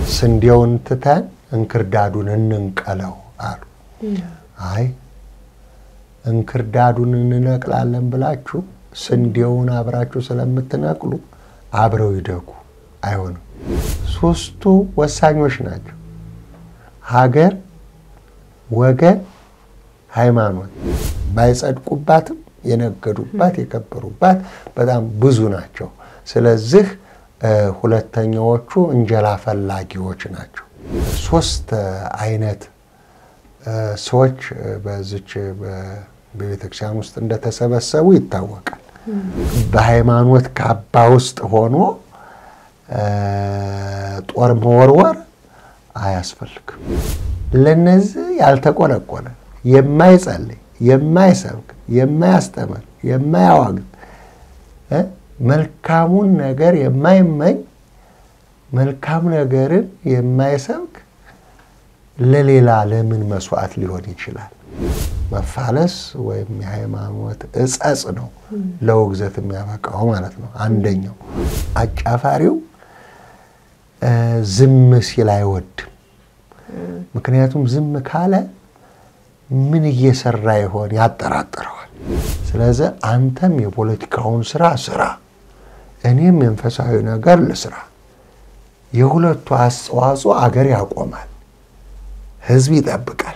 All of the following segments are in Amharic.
ስንዴውን ትተን እንክርዳዱን እንንቀለው አሉ። አይ እንክርዳዱን እንነቅላለን ብላችሁ ስንዴውን አብራችሁ ስለምትነቅሉ አብረው ይደጉ አይሆንም። ሶስቱ ወሳኞች ናቸው። ሀገር፣ ወገን፣ ሃይማኖት ባይጸድቁባትም የነገዱባት የከበሩባት በጣም ብዙ ናቸው። ስለዚህ ሁለተኛዎቹ እንጀራ ፈላጊዎች ናቸው። ሶስት አይነት ሰዎች በዚች በቤተክርስቲያን ውስጥ እንደተሰበሰቡ ይታወቃል። በሃይማኖት ካባ ውስጥ ሆኖ ጦር መወርወር አያስፈልግም። ለነዚህ ያልተቆለቆለ የማይጸልይ፣ የማይሰብክ፣ የማያስተምር፣ የማያዋግዝ መልካሙን ነገር የማይመኝ መልካም ነገርን የማይሰብክ ለሌላ ለምን መስዋዕት ሊሆን ይችላል? መፋለስ ወይም የሃይማኖት እጸጽ ነው ለውግዘት የሚያበቃው ማለት ነው። አንደኛው አጫፋሪው ዝም ሲል አይወድም። ምክንያቱም ዝም ካለ ምን እየሰራ ይሆን ያጠራጥረዋል። ስለዚህ አንተም የፖለቲካውን ስራ ስራ፣ እኔም መንፈሳዊ ነገር ልስራ። የሁለቱ አስተዋጽኦ አገር ያቆማል፣ ህዝብ ይጠብቃል።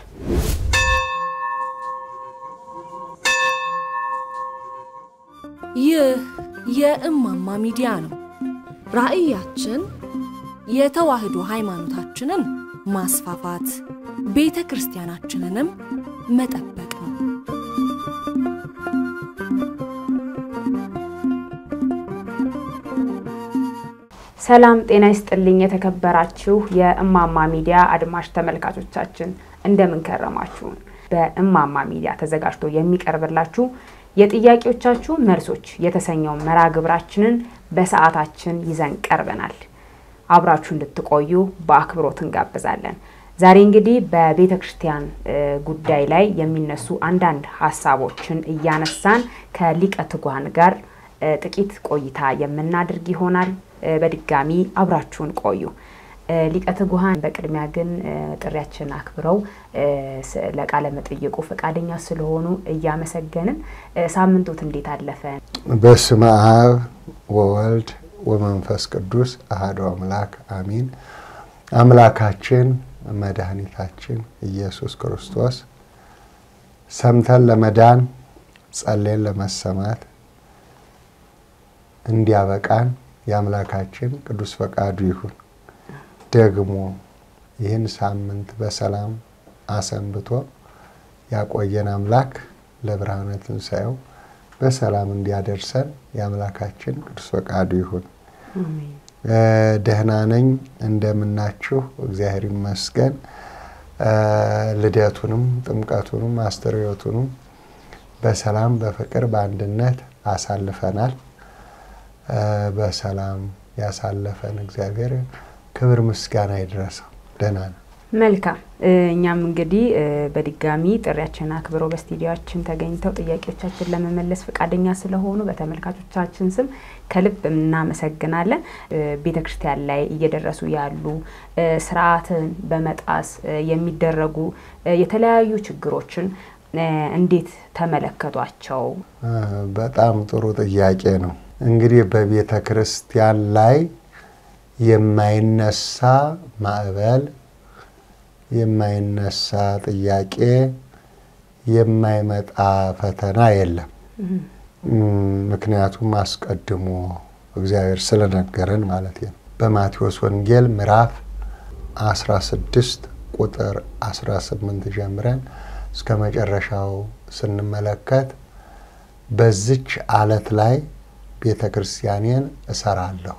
ይህ የእማማ ሚዲያ ነው። ራዕያችን የተዋህዶ ሃይማኖታችንን ማስፋፋት፣ ቤተ ክርስቲያናችንንም መጠበቅ ነው። ሰላም ጤና ይስጥልኝ። የተከበራችሁ የእማማ ሚዲያ አድማጭ ተመልካቾቻችን እንደምን ከረማችሁን? በእማማ ሚዲያ ተዘጋጅቶ የሚቀርብላችሁ የጥያቄዎቻችሁ መልሶች የተሰኘው መርሃ ግብራችንን በሰዓታችን ይዘን ቀርበናል። አብራችሁ እንድትቆዩ በአክብሮት እንጋብዛለን። ዛሬ እንግዲህ በቤተ ክርስቲያን ጉዳይ ላይ የሚነሱ አንዳንድ ሀሳቦችን እያነሳን ከሊቀ ትጉሃን ጋር ጥቂት ቆይታ የምናደርግ ይሆናል። በድጋሚ አብራችሁን ቆዩ። ሊቀ ትጉሃን በቅድሚያ ግን ጥሪያችን አክብረው ለቃለ መጠየቁ ፈቃደኛ ስለሆኑ እያመሰገንን ሳምንቶት እንዴት አለፈ? በስመ አብ ወወልድ ወመንፈስ ቅዱስ አሐዱ አምላክ አሚን። አምላካችን መድኃኒታችን ኢየሱስ ክርስቶስ ሰምተን ለመዳን ጸሌን ለመሰማት እንዲያበቃን የአምላካችን ቅዱስ ፈቃዱ ይሁን። ደግሞ ይህን ሳምንት በሰላም አሰንብቶ ያቆየን አምላክ ለብርሃነ ትንሣኤው በሰላም እንዲያደርሰን የአምላካችን ቅዱስ ፈቃዱ ይሁን። ደህና ነኝ። እንደምናችሁ? እግዚአብሔር ይመስገን። ልደቱንም ጥምቀቱንም አስተርእዮቱንም በሰላም በፍቅር በአንድነት አሳልፈናል። በሰላም ያሳለፈን እግዚአብሔር ክብር ምስጋና ይድረሰው። ደህና ነው። መልካም። እኛም እንግዲህ በድጋሚ ጥሪያችን አክብረው በስቱዲዮችን ተገኝተው ጥያቄዎቻችን ለመመለስ ፈቃደኛ ስለሆኑ በተመልካቾቻችን ስም ከልብ እናመሰግናለን። ቤተ ክርስቲያን ላይ እየደረሱ ያሉ ስርዓትን በመጣስ የሚደረጉ የተለያዩ ችግሮችን እንዴት ተመለከቷቸው? በጣም ጥሩ ጥያቄ ነው። እንግዲህ በቤተ ክርስቲያን ላይ የማይነሳ ማዕበል፣ የማይነሳ ጥያቄ፣ የማይመጣ ፈተና የለም። ምክንያቱም አስቀድሞ እግዚአብሔር ስለነገረን ማለት ነው። በማቴዎስ ወንጌል ምዕራፍ 16 ቁጥር 18 ጀምረን እስከ መጨረሻው ስንመለከት በዚች አለት ላይ ቤተ ክርስቲያኔን እሰራለሁ፣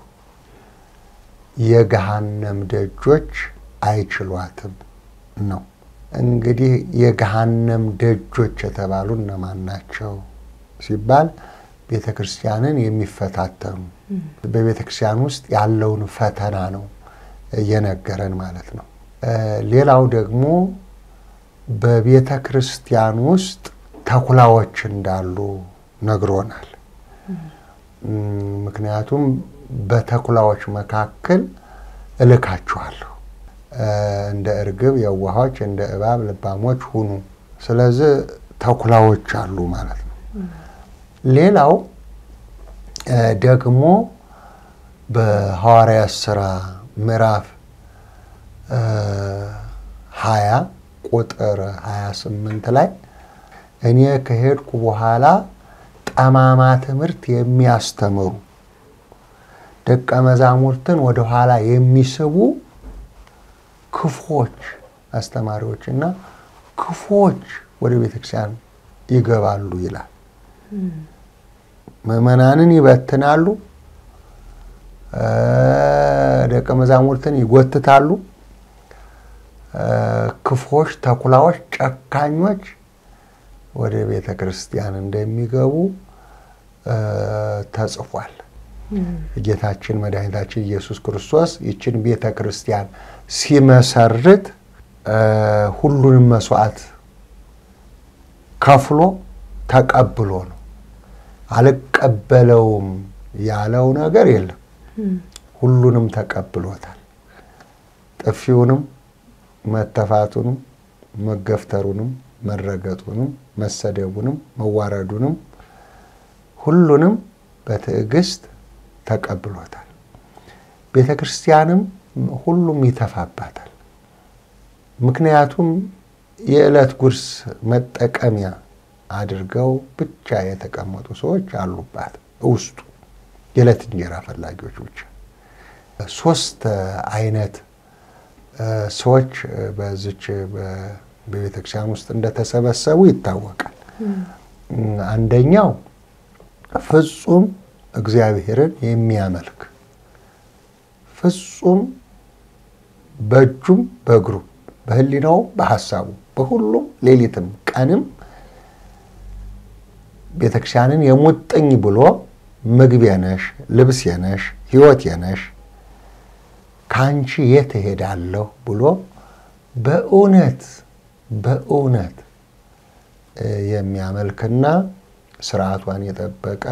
የገሃነም ደጆች አይችሏትም ነው። እንግዲህ የገሃነም ደጆች የተባሉ እነማን ናቸው ሲባል ቤተ ክርስቲያንን የሚፈታተኑ በቤተ ክርስቲያን ውስጥ ያለውን ፈተና ነው እየነገረን ማለት ነው። ሌላው ደግሞ በቤተ ክርስቲያን ውስጥ ተኩላዎች እንዳሉ ነግሮናል። ምክንያቱም በተኩላዎች መካከል እልካችኋለሁ እንደ እርግብ የዋሆች እንደ እባብ ልባሞች ሁኑ። ስለዚህ ተኩላዎች አሉ ማለት ነው። ሌላው ደግሞ በሐዋርያት ሥራ ምዕራፍ ሀያ ቁጥር 28 ላይ እኔ ከሄድኩ በኋላ ጠማማ ትምህርት የሚያስተምሩ ደቀ መዛሙርትን ወደኋላ የሚስቡ ክፎች አስተማሪዎች እና ክፎች ወደ ቤተክርስቲያን ይገባሉ ይላል። ምዕመናንን ይበትናሉ፣ ደቀ መዛሙርትን ይጎትታሉ። ክፎች፣ ተኩላዎች፣ ጨካኞች ወደ ቤተ ክርስቲያን እንደሚገቡ ተጽፏል። ጌታችን መድኃኒታችን ኢየሱስ ክርስቶስ ይችን ቤተ ክርስቲያን ሲመሰርት ሁሉንም መስዋዕት ከፍሎ ተቀብሎ ነው። አልቀበለውም ያለው ነገር የለም። ሁሉንም ተቀብሎታል። ጥፊውንም፣ መተፋቱንም፣ መገፍተሩንም፣ መረገጡንም፣ መሰደቡንም፣ መዋረዱንም ሁሉንም በትዕግስት ተቀብሎታል። ቤተ ክርስቲያንም ሁሉም ይተፋባታል። ምክንያቱም የዕለት ጉርስ መጠቀሚያ አድርገው ብቻ የተቀመጡ ሰዎች አሉባት ውስጡ የዕለት እንጀራ ፈላጊዎች ብቻ። ሶስት አይነት ሰዎች በዚች በቤተ ክርስቲያን ውስጥ እንደተሰበሰቡ ይታወቃል። አንደኛው ፍጹም እግዚአብሔርን የሚያመልክ ፍጹም በእጁም በእግሩም በሕሊናው በሐሳቡ በሁሉም ሌሊትም ቀንም ቤተክርስቲያንን የሙጥኝ ብሎ ምግቤ ነሽ፣ ልብሴ ነሽ፣ ሕይወቴ ነሽ ከአንቺ የት እሄዳለሁ ብሎ በእውነት በእውነት የሚያመልክና ስርዓቷን የጠበቀ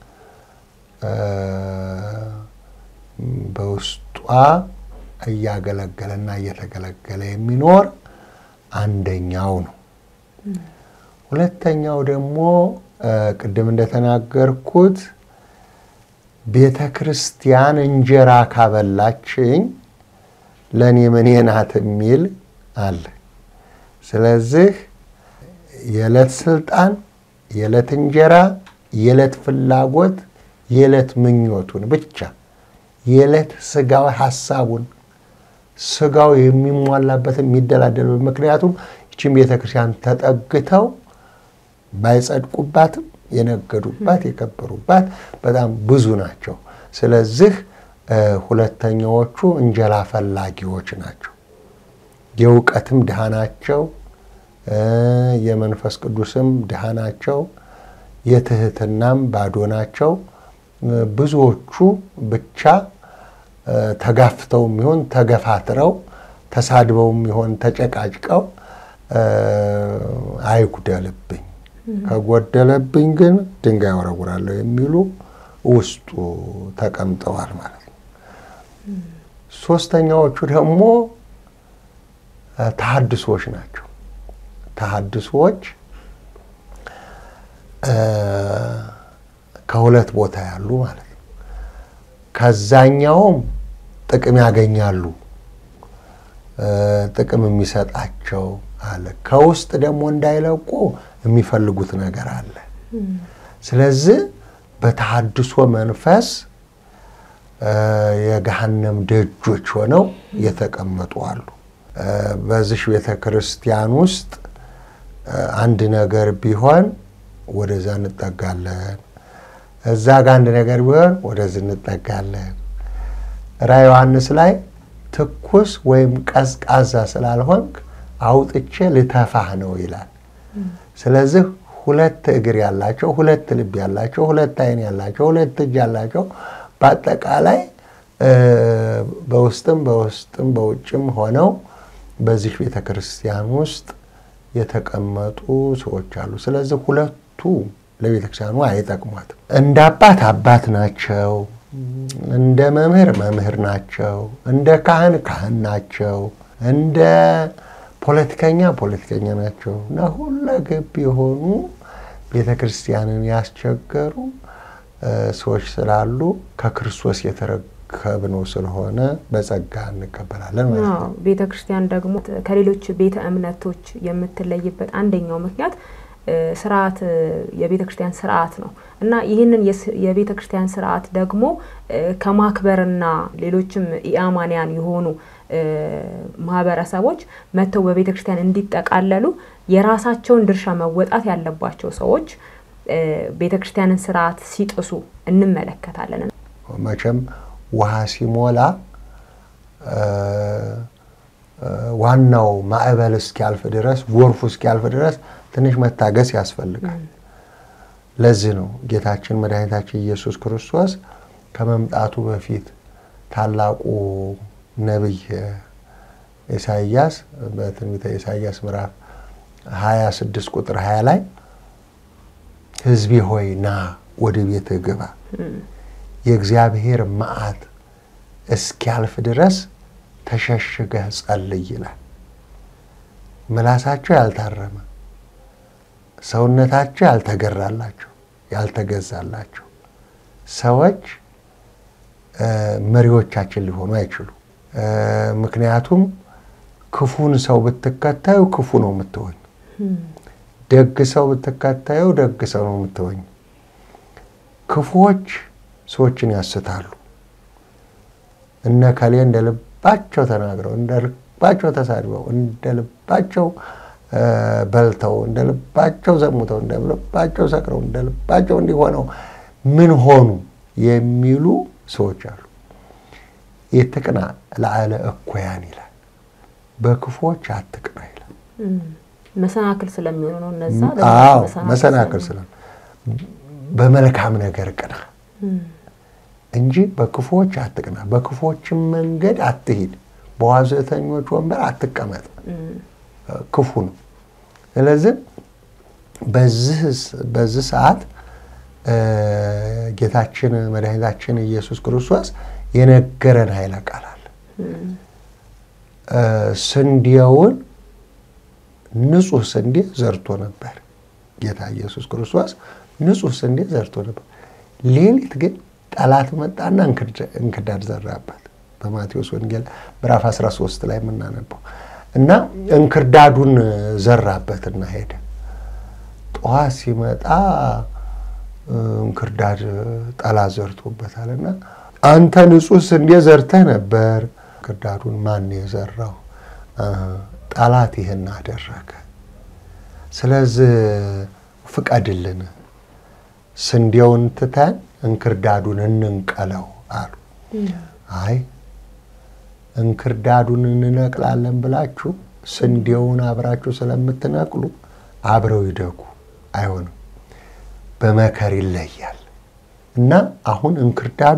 በውስጧ እያገለገለና እየተገለገለ የሚኖር አንደኛው ነው። ሁለተኛው ደግሞ ቅድም እንደተናገርኩት ቤተ ክርስቲያን እንጀራ ካበላችኝ ለእኔ ምኔ ናት የሚል አለ። ስለዚህ የዕለት ስልጣን፣ የዕለት እንጀራ፣ የዕለት ፍላጎት፣ የዕለት ምኞቱን ብቻ የዕለት ስጋዊ ሀሳቡን ስጋው የሚሟላበት የሚደላደልበት ምክንያቱም ይችን ቤተ ክርስቲያን ተጠግተው ባይጸድቁባትም የነገዱባት የከበሩባት በጣም ብዙ ናቸው። ስለዚህ ሁለተኛዎቹ እንጀራ ፈላጊዎች ናቸው። የእውቀትም ድሃ ናቸው። የመንፈስ ቅዱስም ድሃ ናቸው። የትህትናም ባዶ ናቸው። ብዙዎቹ ብቻ ተጋፍተውም ይሆን ተገፋትረው ተሳድበውም ይሆን ተጨቃጭቀው አይጉደልብኝ ከጎደለብኝ ግን ድንጋይ ወረውራለሁ የሚሉ ውስጡ ተቀምጠዋል ማለት ነው። ሶስተኛዎቹ ደግሞ ተሐድሶዎች ናቸው። ተሐድሶዎች ከሁለት ቦታ ያሉ ማለት ነው። ከዛኛውም ጥቅም ያገኛሉ፣ ጥቅም የሚሰጣቸው አለ። ከውስጥ ደግሞ እንዳይለቁ የሚፈልጉት ነገር አለ። ስለዚህ በተሐድሶ መንፈስ የገሃነም ደጆች ሆነው የተቀመጡ አሉ። በዚህ ቤተ ክርስቲያን ውስጥ አንድ ነገር ቢሆን ወደዛ እንጠጋለን፣ እዛ ጋ አንድ ነገር ቢሆን ወደዚህ እንጠጋለን። ራዕየ ዮሐንስ ላይ ትኩስ ወይም ቀዝቃዛ ስላልሆንክ አውጥቼ ልተፋህ ነው ይላል። ስለዚህ ሁለት እግር ያላቸው፣ ሁለት ልብ ያላቸው፣ ሁለት ዓይን ያላቸው፣ ሁለት እጅ ያላቸው በአጠቃላይ በውስጥም በውስጥም በውጭም ሆነው በዚህ ቤተ ክርስቲያን ውስጥ የተቀመጡ ሰዎች አሉ። ስለዚህ ሁለቱ ለቤተ ክርስቲያኑ አይጠቅሟትም። እንደ አባት አባት ናቸው፣ እንደ መምህር መምህር ናቸው፣ እንደ ካህን ካህን ናቸው። እንደ ፖለቲከኛ ፖለቲከኛ ናቸው እና ሁለገብ የሆኑ ቤተ ክርስቲያንን ያስቸገሩ ሰዎች ስላሉ ከክርስቶስ የተረከብነው ስለሆነ በጸጋ እንቀበላለን ማለት ነው። ቤተ ክርስቲያን ደግሞ ከሌሎች ቤተ እምነቶች የምትለይበት አንደኛው ምክንያት ስርዓት የቤተ ክርስቲያን ስርዓት ነው እና ይህንን የቤተ ክርስቲያን ስርዓት ደግሞ ከማክበርና ሌሎችም ኢአማንያን የሆኑ ማህበረሰቦች መጥተው በቤተ ክርስቲያን እንዲጠቃለሉ የራሳቸውን ድርሻ መወጣት ያለባቸው ሰዎች ቤተ ክርስቲያንን ስርዓት ሲጥሱ እንመለከታለን። መቼም ውሃ ሲሞላ ዋናው ማዕበል እስኪያልፍ ድረስ ጎርፉ እስኪያልፍ ድረስ ትንሽ መታገስ ያስፈልጋል። ለዚህ ነው ጌታችን መድኃኒታችን ኢየሱስ ክርስቶስ ከመምጣቱ በፊት ታላቁ ነቢይ ኢሳይያስ በትንቢተ ኢሳይያስ ምዕራፍ 26 ቁጥር 20 ላይ ሕዝቤ ሆይ ና ወደ ቤትህ ግባ፣ የእግዚአብሔር መዓት እስኪያልፍ ድረስ ተሸሽገህ ጸልይ ይላል። ምላሳቸው ያልታረመ ሰውነታቸው ያልተገራላቸው ያልተገዛላቸው ሰዎች መሪዎቻችን ሊሆኑ አይችሉ። ምክንያቱም ክፉን ሰው ብትከታዩ ክፉ ነው የምትሆኝ። ደግ ሰው ብትከታዩ ደግ ሰው ነው የምትሆኝ። ክፉዎች ሰዎችን ያስታሉ። እነ ከሌ እንደ ልባቸው ተናግረው እንደ ልባቸው ተሳድበው እንደ ልባቸው በልተው እንደ ልባቸው ዘሙተው እንደ ልባቸው ሰክረው እንደ ልባቸው እንዲሆነው ምን ሆኑ የሚሉ ሰዎች አሉ። የትቅና ለአለ እኩያን ይላል፣ በክፉዎች አትቅና ይላል። መሰናክል ስለሚሆኑ ነው እነዛ። አዎ መሰናክል ስለ በመልካም ነገር ቅና እንጂ በክፉዎች አትቅና፣ በክፉዎችም መንገድ አትሂድ፣ በዋዘተኞች ወንበር አትቀመጥ። ክፉ ነው። ስለዚህ በዚህ ሰዓት ጌታችን መድኃኒታችን ኢየሱስ ክርስቶስ የነገረን ኃይለ ቃል አለ። ስንዴውን ንጹሕ ስንዴ ዘርቶ ነበር። ጌታ ኢየሱስ ክርስቶስ ንጹሕ ስንዴ ዘርቶ ነበር። ሌሊት ግን ጠላት መጣና እንክዳድ ዘራበት። በማቴዎስ ወንጌል ምዕራፍ 13 ላይ የምናነበው እና እንክርዳዱን ዘራበትና ሄደ። ጠዋት ሲመጣ እንክርዳድ ጠላት ዘርቶበታል እና አንተ ንጹሕ ስንዴ ዘርተህ ነበር፣ እንክርዳዱን ማን የዘራው? ጠላት ይህን አደረገ። ስለዚህ ፍቀድልን፣ ስንዴውን ትተን እንክርዳዱን እንንቀለው አሉ። አይ እንክርዳዱን እንነቅላለን ብላችሁ ስንዴውን አብራችሁ ስለምትነቅሉ አብረው ይደጉ፣ አይሆንም፣ በመከር ይለያል እና አሁን እንክርዳዱ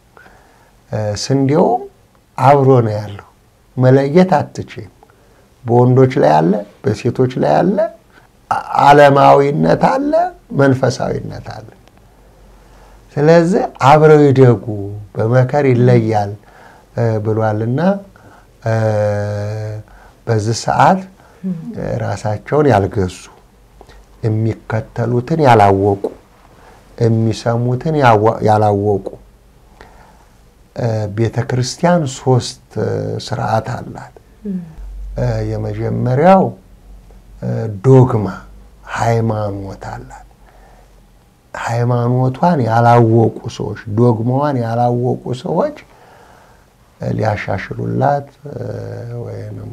ስንዴው አብሮ ነው ያለው። መለየት አትችም። በወንዶች ላይ አለ፣ በሴቶች ላይ አለ፣ ዓለማዊነት አለ፣ መንፈሳዊነት አለ። ስለዚህ አብረው ይደጉ፣ በመከር ይለያል ብሏልና በዚህ ሰዓት ራሳቸውን ያልገዙ የሚከተሉትን ያላወቁ የሚሰሙትን ያላወቁ ቤተ ክርስቲያን ሶስት ስርዓት አላት። የመጀመሪያው ዶግማ ሃይማኖት አላት። ሃይማኖቷን ያላወቁ ሰዎች ዶግማዋን ያላወቁ ሰዎች ሊያሻሽሉላት ወይንም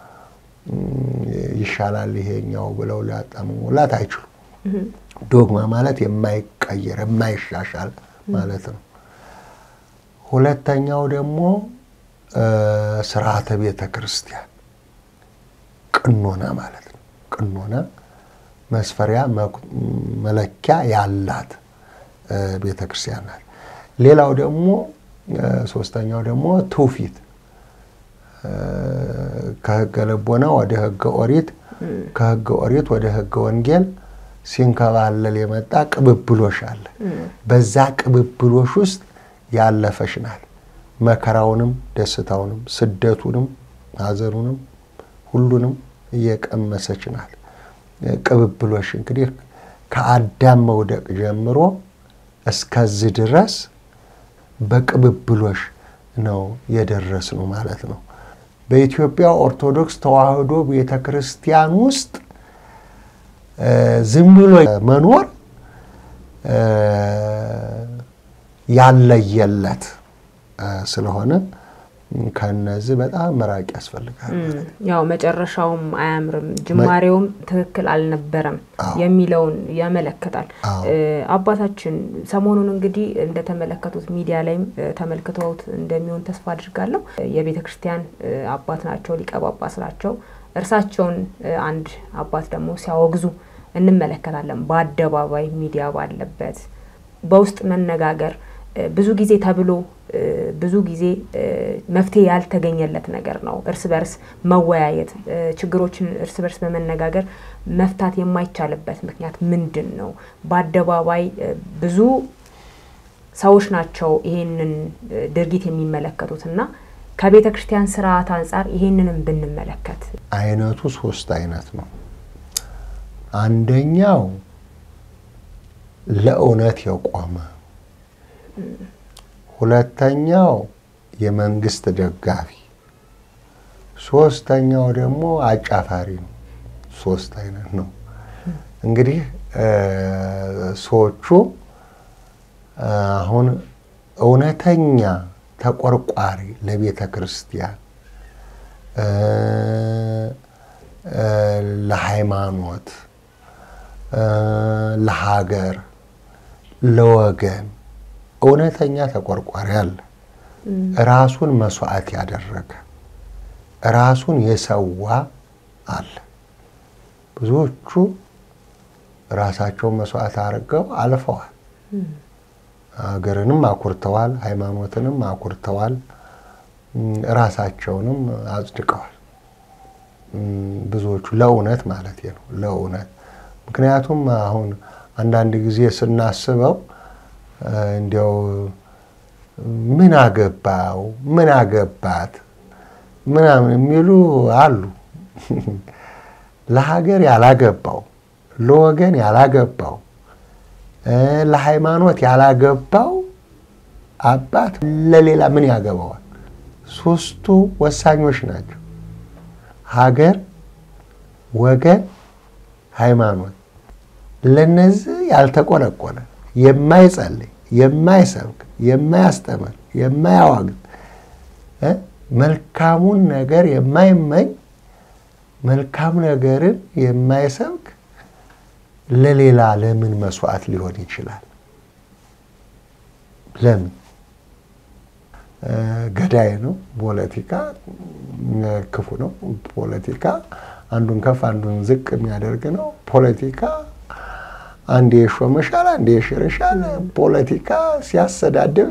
ይሻላል ይሄኛው ብለው ሊያጣምሙላት አይችሉም። ዶግማ ማለት የማይቀየር የማይሻሻል ማለት ነው። ሁለተኛው ደግሞ ስርዓተ ቤተ ክርስቲያን ቅኖና ማለት ነው። ቅኖና መስፈሪያ መለኪያ ያላት ቤተ ክርስቲያን ናት። ሌላው ደግሞ ሶስተኛው ደግሞ ትውፊት ከህገ ልቦና ወደ ህገ ኦሪት ከህገ ኦሪት ወደ ህገ ወንጌል ሲንከባለል የመጣ ቅብብሎሽ አለ። በዛ ቅብብሎሽ ውስጥ ያለፈች ናት። መከራውንም፣ ደስታውንም፣ ስደቱንም፣ ሐዘኑንም ሁሉንም እየቀመሰች ናት። ቅብብሎሽ እንግዲህ ከአዳም መውደቅ ጀምሮ እስከዚህ ድረስ በቅብብሎሽ ነው የደረስነው ማለት ነው። በኢትዮጵያ ኦርቶዶክስ ተዋሕዶ ቤተ ክርስቲያን ውስጥ ዝም ብሎ መኖር ያለየለት ስለሆነ ከነዚህ በጣም መራቅ ያስፈልጋል። ያው መጨረሻውም አያምርም፣ ጅማሬውም ትክክል አልነበረም የሚለውን ያመለክታል። አባታችን ሰሞኑን እንግዲህ እንደተመለከቱት ሚዲያ ላይም ተመልክተውት እንደሚሆን ተስፋ አድርጋለሁ። የቤተ ክርስቲያን አባት ናቸው፣ ሊቀ ጳጳስ ናቸው። እርሳቸውን አንድ አባት ደግሞ ሲያወግዙ እንመለከታለን። በአደባባይ ሚዲያ ባለበት በውስጥ መነጋገር ብዙ ጊዜ ተብሎ ብዙ ጊዜ መፍትሄ ያልተገኘለት ነገር ነው። እርስ በርስ መወያየት፣ ችግሮችን እርስ በርስ በመነጋገር መፍታት የማይቻልበት ምክንያት ምንድን ነው? በአደባባይ ብዙ ሰዎች ናቸው ይሄንን ድርጊት የሚመለከቱት እና ከቤተ ክርስቲያን ስርዓት አንጻር ይሄንንም ብንመለከት አይነቱ ሶስት አይነት ነው። አንደኛው ለእውነት የቆመ ሁለተኛው የመንግስት ደጋፊ፣ ሶስተኛው ደግሞ አጫፋሪ ነው። ሶስት አይነት ነው። እንግዲህ ሰዎቹ አሁን እውነተኛ ተቆርቋሪ ለቤተ ክርስቲያን፣ ለሃይማኖት፣ ለሀገር፣ ለወገን እውነተኛ ተቆርቋሪ አለ። ራሱን መስዋዕት ያደረገ ራሱን የሰዋ አለ። ብዙዎቹ ራሳቸውን መስዋዕት አድርገው አልፈዋል። ሀገርንም አኩርተዋል፣ ሃይማኖትንም አኩርተዋል፣ ራሳቸውንም አጽድቀዋል። ብዙዎቹ ለእውነት ማለት ነው፣ ለእውነት ምክንያቱም አሁን አንዳንድ ጊዜ ስናስበው እንዲያው ምን አገባው ምን አገባት ምናምን የሚሉ አሉ። ለሀገር ያላገባው፣ ለወገን ያላገባው፣ ለሃይማኖት ያላገባው አባት ለሌላ ምን ያገባዋል? ሶስቱ ወሳኞች ናቸው። ሀገር፣ ወገን፣ ሃይማኖት። ለነዚህ ያልተቆረቆረ የማይጸልይ የማይሰብክ የማያስተምር የማያዋግዝ መልካሙን ነገር የማይመኝ መልካም ነገርን የማይሰብክ ለሌላ ለምን መስዋዕት ሊሆን ይችላል? ለምን? ገዳይ ነው። ፖለቲካ ክፉ ነው። ፖለቲካ አንዱን ከፍ አንዱን ዝቅ የሚያደርግ ነው። ፖለቲካ አንዴ ይሾመሻል፣ አንዴ ይሽርሻል። ፖለቲካ ሲያሰዳደብ፣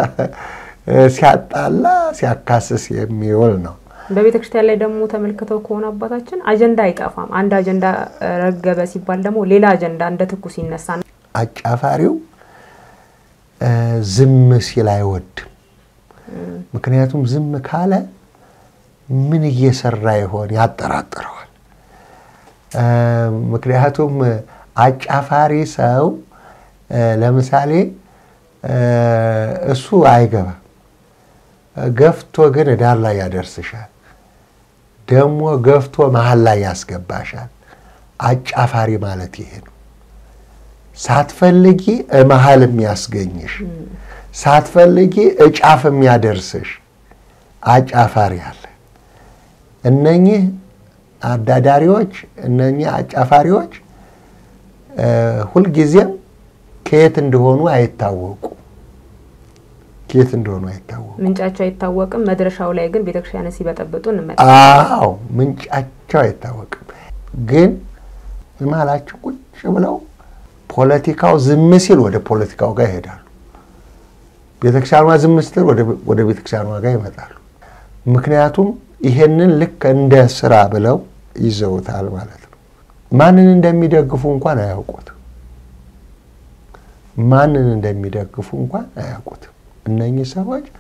ሲያጣላ፣ ሲያካስስ የሚውል ነው። በቤተ ክርስቲያን ላይ ደግሞ ተመልክተው ከሆነ አባታችን አጀንዳ አይጠፋም። አንድ አጀንዳ ረገበ ሲባል ደግሞ ሌላ አጀንዳ እንደ ትኩስ ይነሳ። አጫፋሪው ዝም ሲል አይወድም። ምክንያቱም ዝም ካለ ምን እየሰራ ይሆን ያጠራጥረዋል። ምክንያቱም አጫፋሪ ሰው ለምሳሌ እሱ አይገባም፣ ገፍቶ ግን ዳር ላይ ያደርስሻል። ደግሞ ገፍቶ መሀል ላይ ያስገባሻል። አጫፋሪ ማለት ይሄ ነው። ሳትፈልጊ መሀል የሚያስገኝሽ፣ ሳትፈልጊ እጫፍ የሚያደርስሽ አጫፋሪ አለ። እነኚህ አዳዳሪዎች፣ እነኚህ አጫፋሪዎች ሁልጊዜም ከየት እንደሆኑ አይታወቁ ከየት እንደሆኑ አይታወቁ። ምንጫቸው አይታወቅም። መድረሻው ላይ ግን ቤተክርስቲያን ሲበጠብጡ እንመጣ። አዎ ምንጫቸው አይታወቅም። ግን መሀላቸው ቁጭ ብለው ፖለቲካው ዝም ሲል ወደ ፖለቲካው ጋር ይሄዳሉ። ቤተክርስቲያኗ ዝም ስትል ወደ ቤተክርስቲያኗ ጋር ይመጣሉ። ምክንያቱም ይሄንን ልክ እንደ ስራ ብለው ይዘውታል ማለት ነው። ማንን እንደሚደግፉ እንኳን አያውቁትም። ማንን እንደሚደግፉ እንኳን አያውቁትም። እነኚህ ሰዎች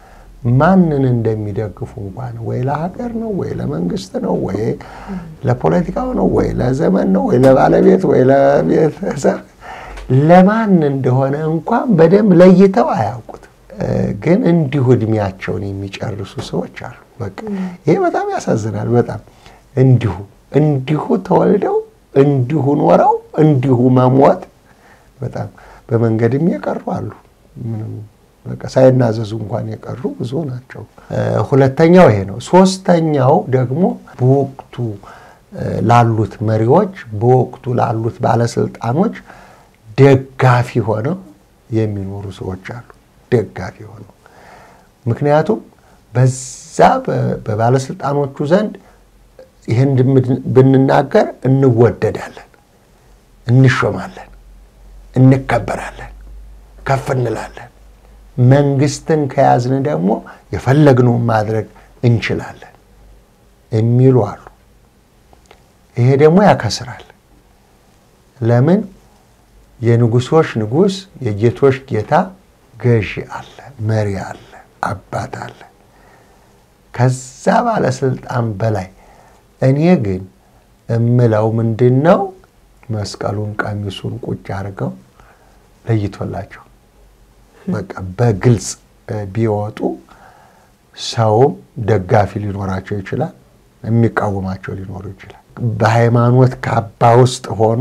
ማንን እንደሚደግፉ እንኳን ወይ ለሀገር ነው ወይ ለመንግስት ነው ወይ ለፖለቲካው ነው ወይ ለዘመን ነው ወይ ለባለቤት ወይ ለቤተሰብ ለማን እንደሆነ እንኳን በደንብ ለይተው አያውቁት። ግን እንዲሁ እድሜያቸውን የሚጨርሱ ሰዎች አሉ። በቃ ይሄ በጣም ያሳዝናል። በጣም እንዲሁ እንዲሁ ተወልደው እንዲሁ ኖረው እንዲሁ መሞት በጣም በመንገድም የቀሩ አሉ። ምንም በቃ ሳይናዘዙ እንኳን የቀሩ ብዙ ናቸው። ሁለተኛው ይሄ ነው። ሶስተኛው ደግሞ በወቅቱ ላሉት መሪዎች፣ በወቅቱ ላሉት ባለስልጣኖች ደጋፊ ሆነው የሚኖሩ ሰዎች አሉ። ደጋፊ ሆነው ምክንያቱም በዛ በባለስልጣኖቹ ዘንድ ይህን ብንናገር እንወደዳለን፣ እንሾማለን፣ እንከበራለን፣ ከፍ እንላለን። መንግስትን ከያዝን ደግሞ የፈለግነውን ማድረግ እንችላለን የሚሉ አሉ። ይሄ ደግሞ ያከስራል። ለምን? የንጉሶች ንጉሥ የጌቶች ጌታ ገዢ አለ፣ መሪ አለ፣ አባት አለ። ከዛ ባለስልጣን በላይ እኔ ግን እምለው ምንድን ነው? መስቀሉን ቀሚሱን ቁጭ አድርገው ለይቶላቸው በቃ በግልጽ ቢወጡ ሰውም ደጋፊ ሊኖራቸው ይችላል፣ የሚቃወማቸው ሊኖሩ ይችላል። በሃይማኖት ካባ ውስጥ ሆኖ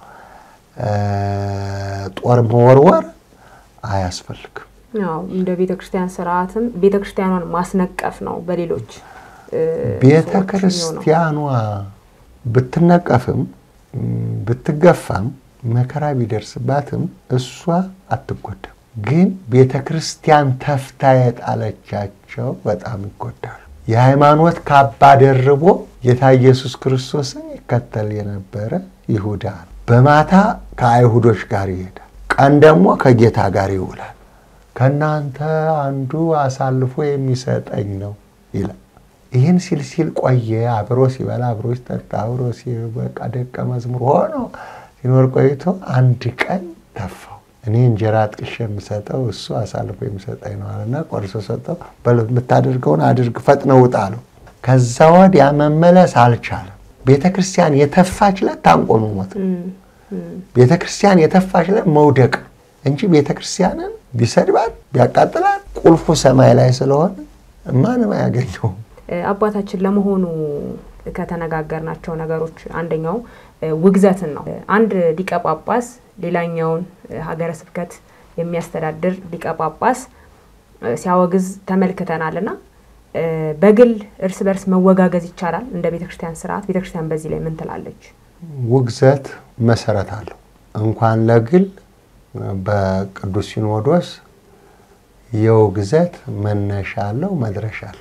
ጦር መወርወር አያስፈልግም። ያው እንደ ቤተ ክርስቲያን ስርዓትም ቤተ ክርስቲያኗን ማስነቀፍ ነው። በሌሎች ቤተ ክርስቲያኗ ብትነቀፍም ብትገፋም መከራ ቢደርስባትም እሷ አትጎዳም። ግን ቤተ ክርስቲያን ተፍታ የጣለቻቸው በጣም ይጎዳሉ። የሃይማኖት ካባ ደርቦ ጌታ ኢየሱስ ክርስቶስን ይከተል የነበረ ይሁዳ ነው። በማታ ከአይሁዶች ጋር ይሄዳል፣ ቀን ደግሞ ከጌታ ጋር ይውላል። ከእናንተ አንዱ አሳልፎ የሚሰጠኝ ነው ይላል። ይህን ሲል ሲል ቆየ። አብሮ ሲበላ፣ አብሮ ሲጠጣ፣ አብሮ በቃ ደቀ መዝሙር ሆኖ ሲኖር ቆይቶ አንድ ቀን ተፋው። እኔ እንጀራ ጥቅሼ የምሰጠው እሱ አሳልፎ የሚሰጠኝ ነው አለና ቆርሶ ሰጠው። የምታደርገውን አድርግ፣ ፈጥነህ ውጣ አለው። ከዛ ወዲያ መመለስ አልቻለም። ቤተ ክርስቲያን የተፋች ዕለት ታንቆ መሞት፣ ቤተ ክርስቲያን የተፋች ዕለት መውደቅ እንጂ ቤተ ክርስቲያንን ቢሰድባት ቢያቃጥላት ቁልፉ ሰማይ ላይ ስለሆነ ማንም አያገኘውም። አባታችን ለመሆኑ ከተነጋገርናቸው ነገሮች አንደኛው ውግዘትን ነው። አንድ ሊቀ ጳጳስ ሌላኛውን ሀገረ ስብከት የሚያስተዳድር ሊቀ ጳጳስ ሲያወግዝ ተመልክተናል እና በግል እርስ በርስ መወጋገዝ ይቻላል እንደ ቤተ ክርስቲያን ስርዓት? ቤተ ክርስቲያን በዚህ ላይ ምን ትላለች? ውግዘት መሰረት አለው። እንኳን ለግል በቅዱስ ሲኖዶስ የውግዘት መነሻ አለው መድረሻ አለው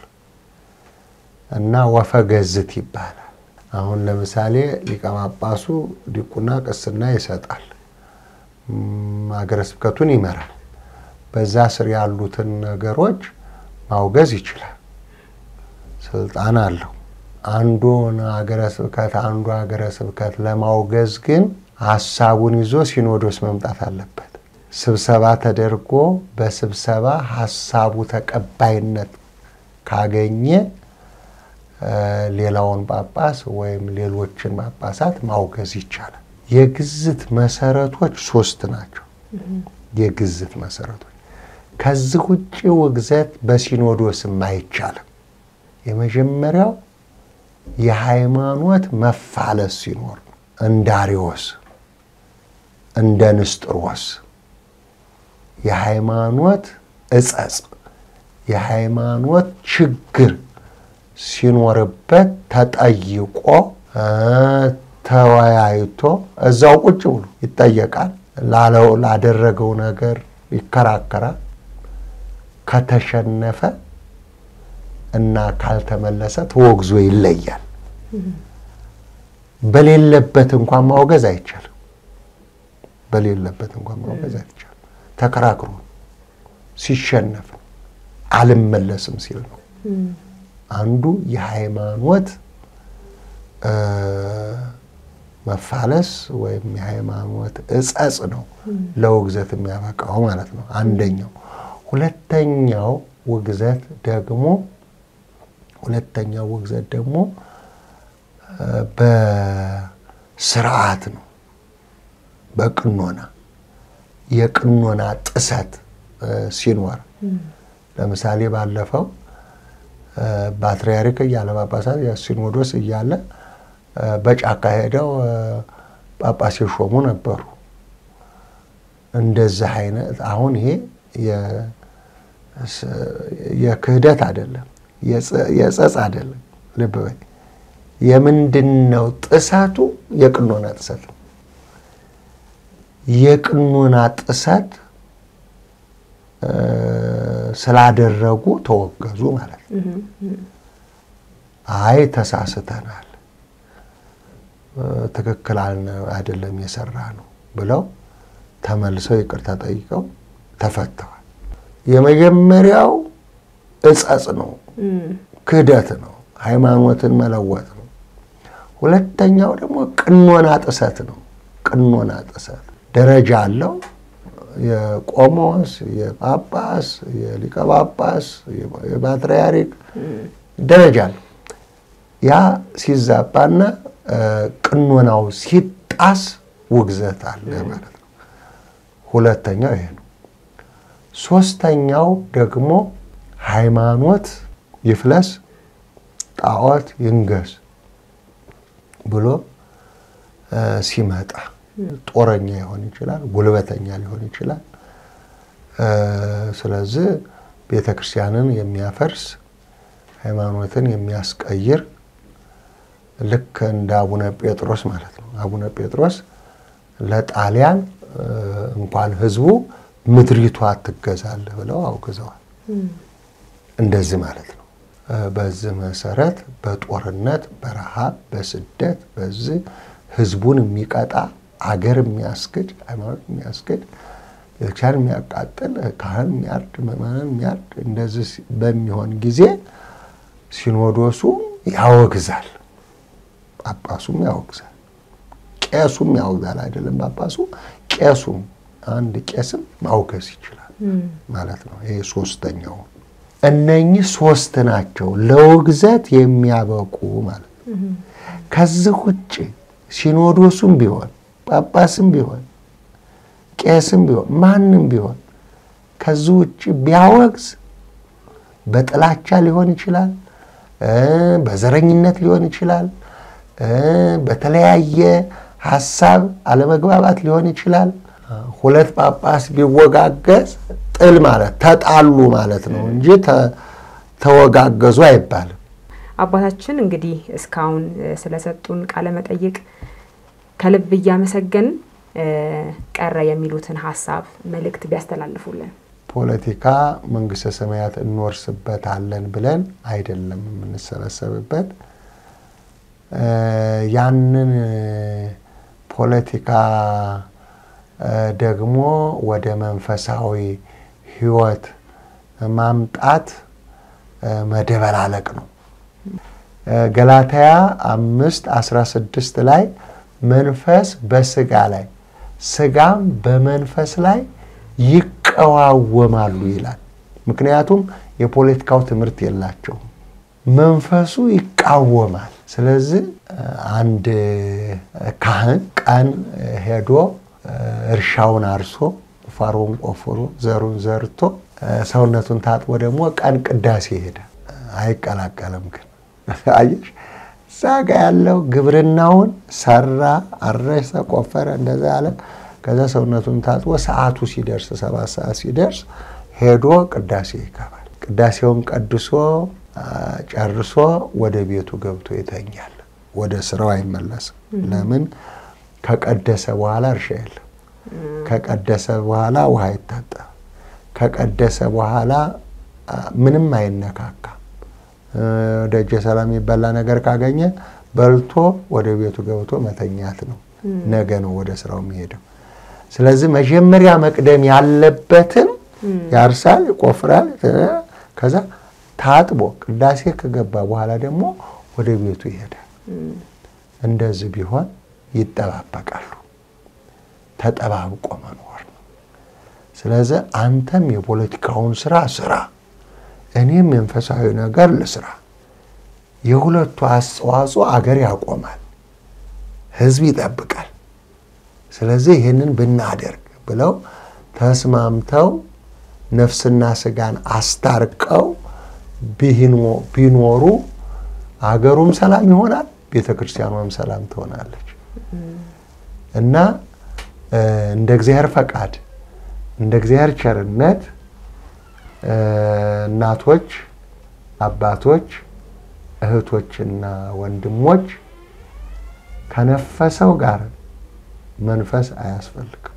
እና ወፈገዝት ይባላል። አሁን ለምሳሌ ሊቀ ጳጳሱ ዲቁና ቅስና ይሰጣል፣ ሀገረ ስብከቱን ይመራል። በዛ ስር ያሉትን ነገሮች ማውገዝ ይችላል፣ ስልጣን አለው። አንዱን ሀገረ ስብከት አንዱ ሀገረ ስብከት ለማውገዝ ግን ሀሳቡን ይዞ ሲኖዶስ መምጣት አለበት። ስብሰባ ተደርጎ በስብሰባ ሀሳቡ ተቀባይነት ካገኘ ሌላውን ጳጳስ ወይም ሌሎችን ጳጳሳት ማውገዝ ይቻላል። የግዝት መሰረቶች ሶስት ናቸው። የግዝት መሰረቶች ከዚህ ውጭ ውግዘት በሲኖዶስም አይቻልም። የመጀመሪያው የሃይማኖት መፋለስ ሲኖር እንደ አርዮስ እንደ ንስጥሮስ የሃይማኖት እጸጽ የሃይማኖት ችግር ሲኖርበት ተጠይቆ ተወያይቶ እዛው ቁጭ ብሎ ይጠየቃል። ላለው ላደረገው ነገር ይከራከራል። ከተሸነፈ እና ካልተመለሰ ተወግዞ ይለያል። በሌለበት እንኳን ማውገዝ አይቻልም። በሌለበት እንኳን ማውገዝ አይቻልም። ተከራክሮ ሲሸነፍ አልመለስም ሲል ነው። አንዱ የሃይማኖት መፋለስ ወይም የሃይማኖት እጸጽ ነው ለውግዘት የሚያበቃው ማለት ነው። አንደኛው። ሁለተኛው ውግዘት ደግሞ ሁለተኛው ውግዘት ደግሞ በስርዓት ነው፣ በቅኖና የቅኖና ጥሰት ሲኖር ለምሳሌ ባለፈው ፓትርያርክ እያለ ጳጳሳት ሲኖዶስ እያለ በጫካ ሄደው ጳጳስ የሾሙ ነበሩ። እንደዚህ አይነት አሁን ይሄ የክህደት አይደለም፣ የጸጽ አይደለም። ልብ በይ። የምንድን ነው ጥሰቱ? የቅኖና ጥሰት ነው። የቅኖና ጥሰት ስላደረጉ ተወገዙ ማለት ነው። አይ ተሳስተናል፣ ትክክል አይደለም የሰራ ነው ብለው ተመልሰው ይቅርታ ጠይቀው ተፈተዋል። የመጀመሪያው እጸጽ ነው፣ ክህደት ነው፣ ሃይማኖትን መለወጥ ነው። ሁለተኛው ደግሞ ቅኖና ጥሰት ነው። ቅኖና ጥሰት ደረጃ አለው። የቆሞስ፣ የጳጳስ፣ የሊቀ ጳጳስ፣ የፓትርያርክ ደረጃ አለው። ያ ሲዛባና ቅኖናው ሲጣስ ውግዘት አለ ማለት ነው። ሁለተኛው ይሄ ነው። ሶስተኛው ደግሞ ሃይማኖት ይፍለስ ጣዖት ይንገስ ብሎ ሲመጣ ጦረኛ ሊሆን ይችላል፣ ጉልበተኛ ሊሆን ይችላል። ስለዚህ ቤተ ክርስቲያንን የሚያፈርስ ሃይማኖትን የሚያስቀይር ልክ እንደ አቡነ ጴጥሮስ ማለት ነው። አቡነ ጴጥሮስ ለጣሊያን እንኳን ሕዝቡ ምድሪቷ ትገዛለህ ብለው አውግዘዋል። እንደዚህ ማለት ነው። በዚህ መሰረት በጦርነት በረሃብ በስደት በዚህ ሕዝቡን የሚቀጣ አገር የሚያስክድ ሃይማኖት የሚያስክድ ቤተክርስቲያን የሚያቃጥል ካህን የሚያርድ ምዕመናን የሚያርድ እንደዚህ በሚሆን ጊዜ ሲኖዶሱ ያወግዛል፣ ጳጳሱም ያወግዛል፣ ቄሱም ያወግዛል። አይደለም ጳጳሱ ቄሱም አንድ ቄስም ማውገዝ ይችላል ማለት ነው። ይሄ ሶስተኛው እነኚህ ሶስት ናቸው ለውግዘት የሚያበቁ ማለት ነው። ከዚህ ውጭ ሲኖዶሱም ቢሆን ጳጳስም ቢሆን ቄስም ቢሆን ማንም ቢሆን ከዚህ ውጭ ቢያወግዝ በጥላቻ ሊሆን ይችላል፣ በዘረኝነት ሊሆን ይችላል፣ በተለያየ ሀሳብ አለመግባባት ሊሆን ይችላል። ሁለት ጳጳስ ቢወጋገዝ ጥል ማለት ተጣሉ ማለት ነው እንጂ ተወጋገዙ አይባልም። አባታችን እንግዲህ እስካሁን ስለሰጡን ቃለ መጠይቅ ከልብ እያመሰገን ቀረ የሚሉትን ሀሳብ መልእክት ቢያስተላልፉልን። ፖለቲካ መንግስተ ሰማያት እንወርስበታለን ብለን አይደለም የምንሰበሰብበት። ያንን ፖለቲካ ደግሞ ወደ መንፈሳዊ ሕይወት ማምጣት መደበላለቅ ነው። ገላትያ አምስት አስራ ስድስት ላይ መንፈስ በስጋ ላይ ስጋም በመንፈስ ላይ ይቀዋወማሉ ይላል። ምክንያቱም የፖለቲካው ትምህርት የላቸውም። መንፈሱ ይቃወማል። ስለዚህ አንድ ካህን ቀን ሄዶ እርሻውን አርሶ ፋሮን ቆፍሮ ዘሩን ዘርቶ ሰውነቱን ታጥቦ ደግሞ ቀን ቅዳሴ ሄደ። አይቀላቀልም። ግን አየሽ እዛ ጋ ያለው ግብርናውን ሰራ፣ አረሰ፣ ቆፈረ፣ እንደዛ ያለ ከዛ ሰውነቱን ታጥቦ ሰዓቱ ሲደርስ ሰባት ሰዓት ሲደርስ ሄዶ ቅዳሴ ይገባል። ቅዳሴውን ቀድሶ ጨርሶ ወደ ቤቱ ገብቶ ይተኛል። ወደ ስራው አይመለስም። ለምን? ከቀደሰ በኋላ እርሻ የለም። ከቀደሰ በኋላ ውሃ አይታጠብም። ከቀደሰ በኋላ ምንም አይነካካም። ደጀ ሰላም የሚበላ ነገር ካገኘ በልቶ ወደ ቤቱ ገብቶ መተኛት ነው። ነገ ነው ወደ ስራው የሚሄደው። ስለዚህ መጀመሪያ መቅደም ያለበትን ያርሳል፣ ይቆፍራል። ከዛ ታጥቦ ቅዳሴ ከገባ በኋላ ደግሞ ወደ ቤቱ ይሄዳል። እንደዚህ ቢሆን ይጠባበቃሉ። ተጠባብቆ መኖር ነው። ስለዚህ አንተም የፖለቲካውን ስራ ስራ፣ እኔም መንፈሳዊ ነገር ልስራ። የሁለቱ አስተዋጽኦ አገር ያቆማል፣ ህዝብ ይጠብቃል። ስለዚህ ይህንን ብናደርግ ብለው ተስማምተው ነፍስና ስጋን አስታርቀው ቢኖሩ አገሩም ሰላም ይሆናል፣ ቤተ ክርስቲያኗም ሰላም ትሆናለች እና እንደ እግዚአብሔር ፈቃድ እንደ እግዚአብሔር ቸርነት እናቶች፣ አባቶች፣ እህቶችና ወንድሞች ከነፈሰው ጋር መንፈስ አያስፈልግም።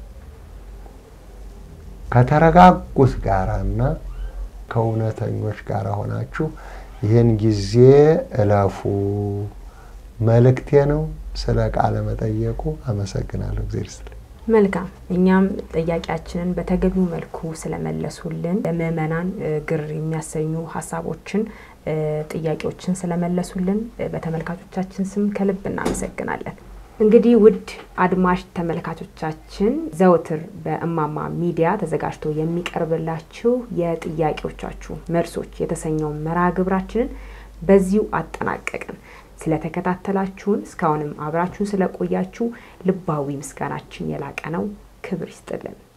ከተረጋጉት ጋራና ከእውነተኞች ጋር ሆናችሁ ይህን ጊዜ እለፉ መልእክቴ ነው። ስለ ቃለ መጠየቁ አመሰግናለሁ። እግዜር ይስጥልኝ። መልካም እኛም ጥያቄያችንን በተገቢው መልኩ ስለመለሱልን ለምእመናን ግር የሚያሰኙ ሀሳቦችን ጥያቄዎችን ስለመለሱልን በተመልካቾቻችን ስም ከልብ እናመሰግናለን። እንግዲህ ውድ አድማጭ ተመልካቾቻችን ዘወትር በእማማ ሚዲያ ተዘጋጅቶ የሚቀርብላችሁ የጥያቄዎቻችሁ መልሶች የተሰኘው መርሃ ግብራችንን በዚሁ አጠናቀቅን። ስለተከታተላችሁን እስካሁንም አብራችሁን ስለቆያችሁ ልባዊ ምስጋናችን የላቀ ነው። ክብር ይስጥልን።